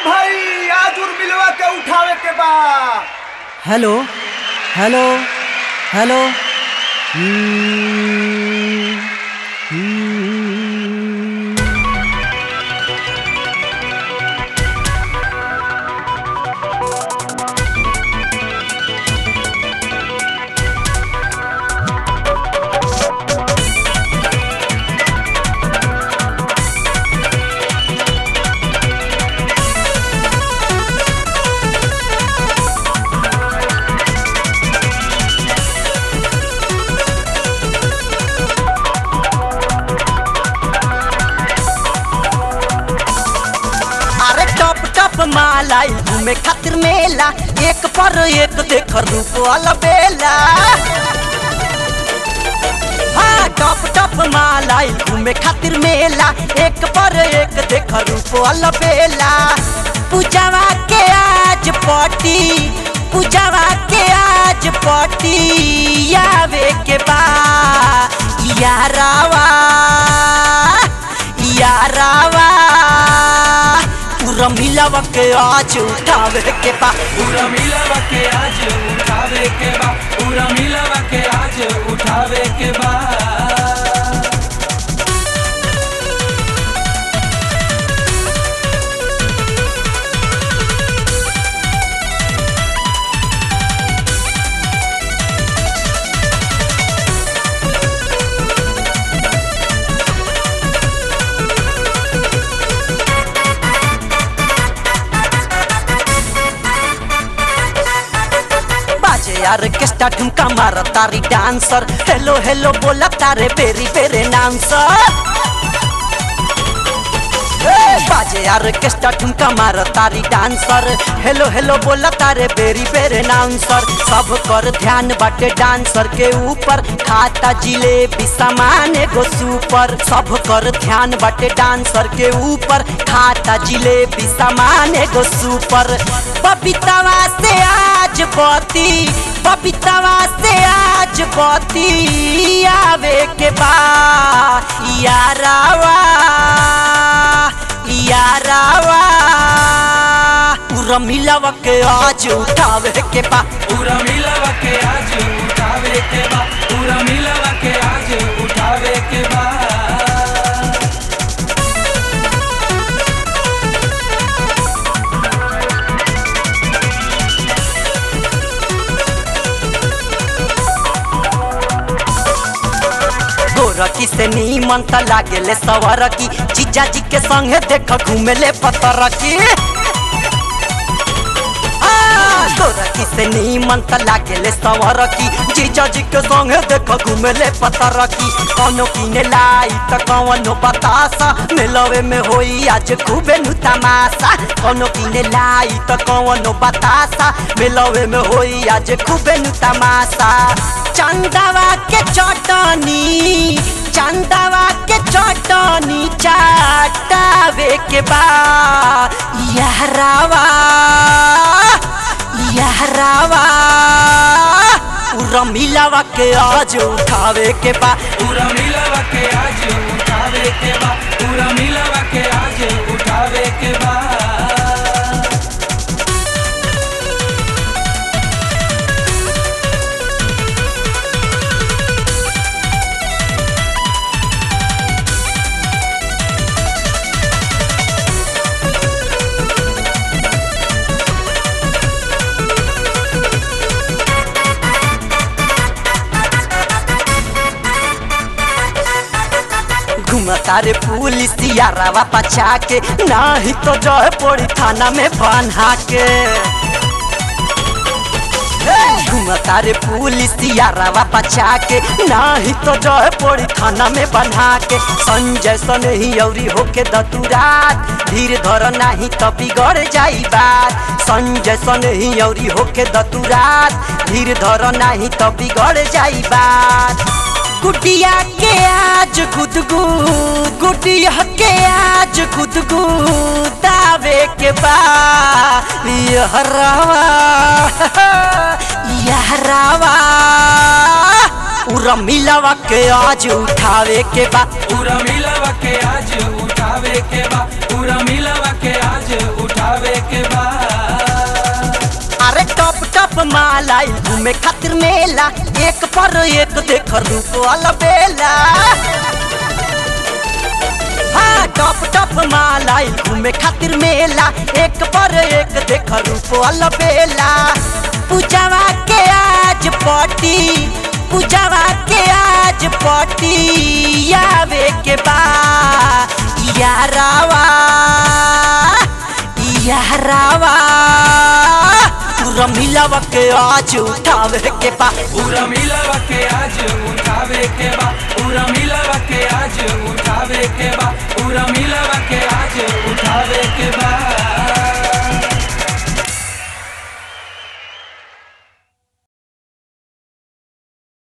भाई आज उर्मिलवा के उठावे के बा hello hello hello hmm, hmm. अरे टप टप मालाई घूमे खातिर मेला एक पर एक देख रूप वाला बेला हाँ टप टप मालाई घूमे खातिर मेला एक पर एक देख रूप वाला बेला पूजावा के आज पटी पूजावा के आज पटी आवे के बा यारावा यारावा पूरा मिलावा के आज उठावे के बा पूरा मिलवा के आज उठावे के बा पूरा मिलवा के आज उठावे के बा बाजे यार केस्टा ठुमका मार तारी डांसर हेलो हेलो बोला तारे बेरी बेरे नाम सर बाजे यार केस्टा ठुमका मार तारी डांसर हेलो हेलो बोला तारे बेरी बेरे नाउंसर सब कर ध्यान बाटे डांसर के ऊपर खाता जिलेबी सामान एगो सुपर सब कर ध्यान बाटे डांसर के ऊपर खाता जिलेबी सामान एगो सुपर बबीतावा से आज बती बबीतावा से आज बती आवे के बा यारावा यारावा पूरा मिलावा के आज उठावे के बा पूरा मिलवा के आज उठावे के बा पूरा मिलवा के आज उठावे के बा गोरकी से नीमन त लागेले सवरकी जीजा जी के संगे देख घूमेले पतरकी आ, गोरकी से नीमन त लागेले सवरकी जीजा जी के संगे देख घूमेले पतरकी कौनो किने लाई त कौनो बतासा मेलवे में होई आज खूबे नु तमाशा कौनो किने लाई त कौनो बतासा मेलवे में होई आज खूबे नु तमाशा चंदावा के चटनी चंदावा के चटनी चाटावे के बा यारावा यारावा पूरा मिलावा के आज उठावे के बा पूरा मिलवा के आज उठावे के बा पूरा मिलवा के आज उठावे के बा घुमता रे पुलिस यारावा पछा के नाही तो जय पड़ी थाना में बन्हा के घुमता रे पुलिस यारावा पछा के नाही तो जय पड़ी थाना में बन्हा के संजय सन ही औरी होके दतुरात धीर धर नाही तो बिगड़ जाई बात संजय सन ही औरी होके दतुरात धीर धर नाही तो बिगड़ जाई बात गुटिया के आज गुदगु गुटिया के आज गुदगु दावे के बा यहरावा यहरावा पूरा मिलावा के आज उठावे के बा पूरा मिलवा के आज उठावे के बा पूरा मिलवा के आज उठावे घूमे खातिर मेला एक पर एक देख रूप वाला बेला हाँ टप टप मालाई घूमे खातिर मेला एक पर एक देख रूप वाला बेला पूजावा के आज पटी पूजावा के आज पटी आवे के बा यारावा यारावा पूरा मिलावा के आज उठावे के बा पूरा मिलवा के आज उठावे के बा पूरा मिलवा के आज उठावे के बा